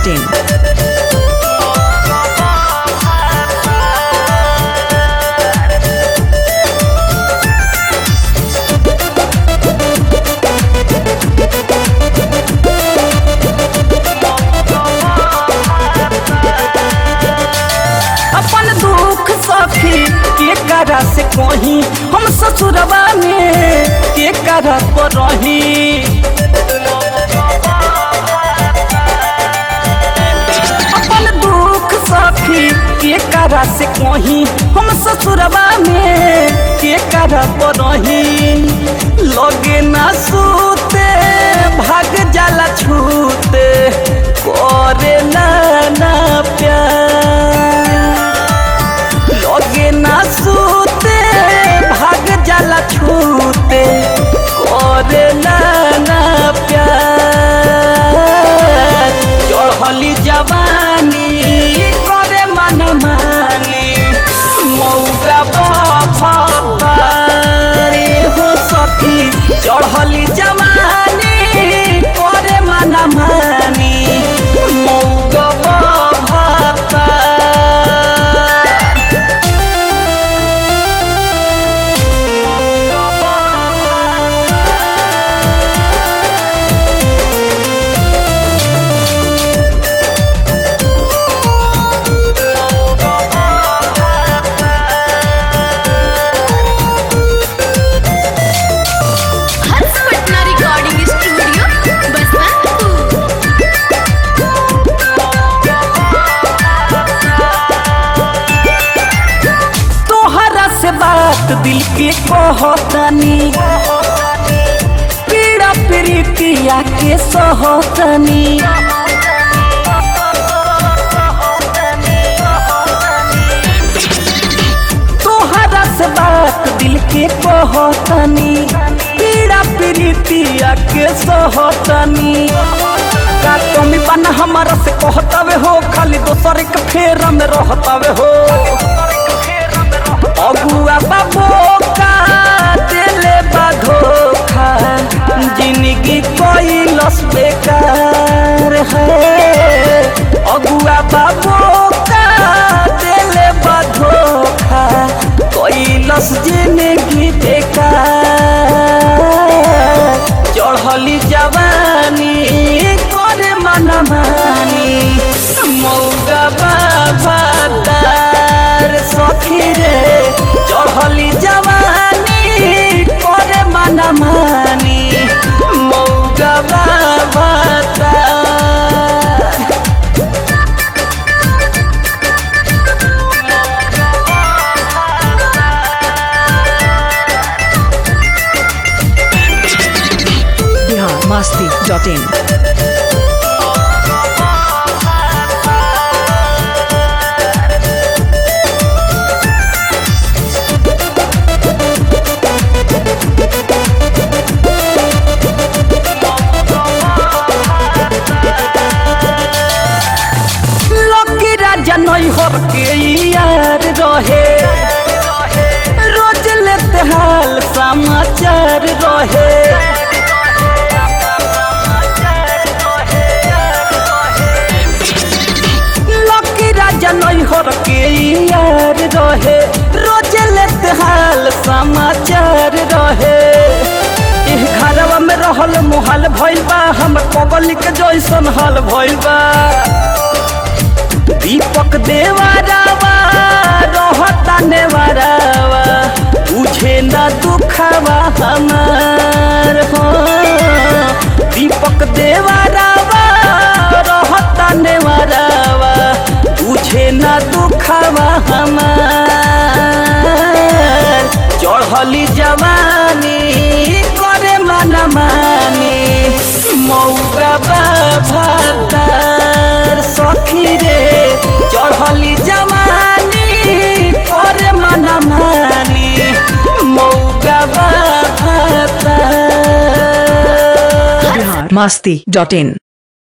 masti.in. अपन दुख सखी के करा से कही हम ससुरबा में के करा पर रही अपन दुख सखी के करा से कही हम ससुरबा में के करा पर रही लगे ना सूते भाग जाला छूते करे ना ना प्यार लगे ना सूते भाग जाला छूते करे ना ना प्यार चढ़ली जवानी करे मन मानी मौका बारे हो सखी चढ़ली जवानी करे मन मानी मौका बाबा हर्ष पटना रिकॉर्डिंग स्टूडियो बसंतपुर तोहरा से बात दिल के कहतनी पीड़ा प्रीतिया के सहतनी तोहरा से बात दिल के कहतनी पीड़ा प्रीतिया के सहतनी का तुम बन हमारा से कहतावे हो खाली दोसर के फेरा में रहतावे हो अगुआ बाबो का दिले बा धोखा जिंदगी कोई लस बेकार है अगुआ बाबो का दिले बा धोखा कोई लस जिंदगी बेकार चढ़ली जवानी करे मन मानी मौगा बाबा तार सखी रे चढ़ली जवानी करे मन मानी मौगा बाबा तार Bihar masti.in. लकी राजा नहीं हो के यार रहे रोज लेते हाल समाचार रहे लकी राजा नहीं हो के यार रहे रोज लेते हाल समाचार रहे एह घरवा में रहल मुहाल भइल बा हम पगल के जैसन हाल भइल बा दीपक देवारावा रहता नेवारावा बुझे न दुखवा हमार हो दीपक देवारावा रहता नेवारावा बुझे न दुखवा हमार चढ़ली जवानी करे मन मानी मौका बाभार सखी रे चढ़ली जवानी करे मन मानी मौका बाभार Bihar masti.in.